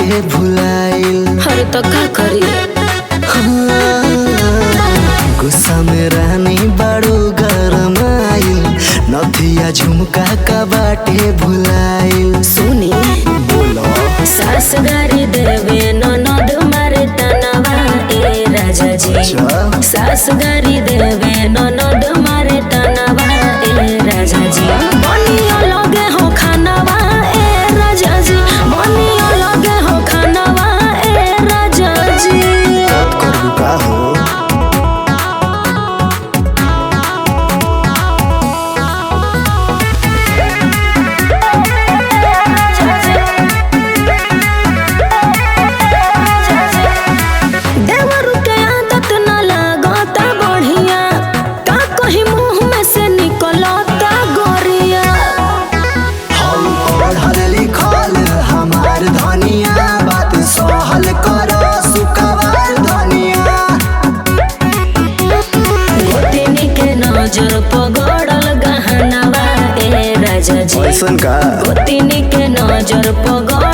बाटे भुलाइल हर तो का करी हाँ, गुस्सा में रानी बड़ो गरमाइल नथिया झुमका का बाटे भुलाइल सुनी बोलो सास गारी देवे ननद मारे तनवा ए राजा जी अच्छा सास गारी देवे ननद मारे तनवा ए राजा जी बनियो लगे हो खानवा ए राजा जी बनियो लगे हो खानवा ए राजा जी बात करू का हो देवरू के आदत न लागता बढ़िया का कहीं मुंह में से निकलता गोरिया हम पढ़ल लिखल हमार धनिया बात सहल कर सुकवार धनिया गोतिनी के नजर पगड़ल गहनवा ए राजा जी ऐसन का गोतिनी के नजर पगड़ल